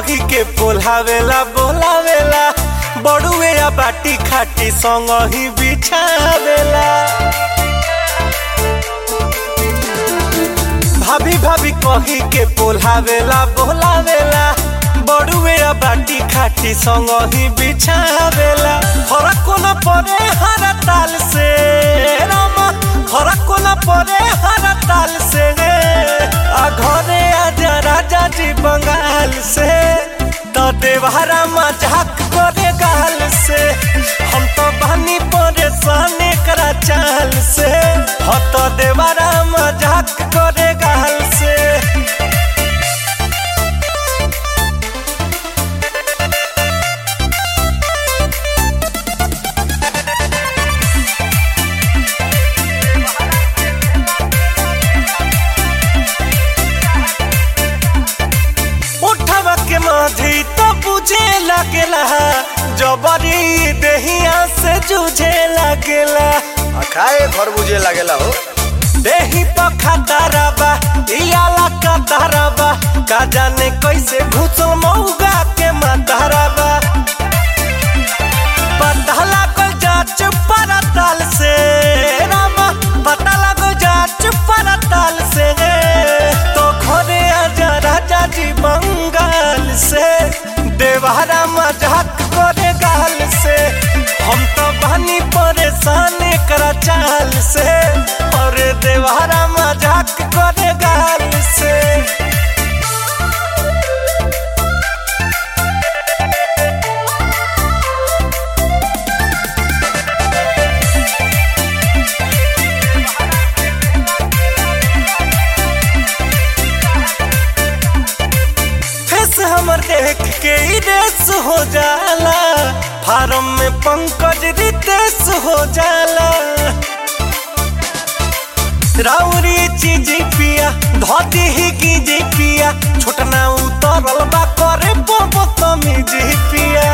कही के पोलावेला बोलावेला बड़ुए या बाटी खाटी संग ही बिछावेला भाभी भाभी कही के पोलावेला बोलावेला बड़ुए या बाटी खाटी संग ही बिछावेला फरक कोना परे हर ताल से रामा फरक कोना परे हर ताल से आ घरे आजा राजा जी बंगाल से तो देवहरा मजाक करे गाल से हम तो बनी परेशान करा चाल से हो तो देवहरा मजाक करे गाल से उठवा के माधी तो बुझे लगेला जबरी देहिया से जूझे लगेला आ खाए घर बुझे लागेला हो देही पखा दरबा इयाला का दरबा का जाने कैसे घुसो मौगा के मतरबा पता लागो जाच परताल से रामा पता लागो जाच परताल से तो घरे आजा राजा जी बंगाल से देवहरा मजाक करे गाल से हम तो बनी परेशान करा चाल से और देवहरा मजाक करे गाल से फेस हमर देख के ई रेस हो जाला फार्म में पंकज रितेश हो जाला राउरी चीज पिया धोती ही की जी पिया छोटना उतरल बा करे बोबो तमीज पिया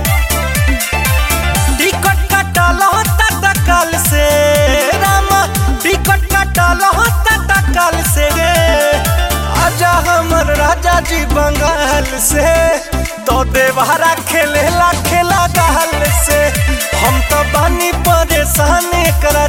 टिकट कटल होता तकल से रामा टिकट कटल होता तकल से गे आजा हमर राजा जी बंगाल से तो देवहरा खेलेला खेला गाल से हम तो बानी परेशान करा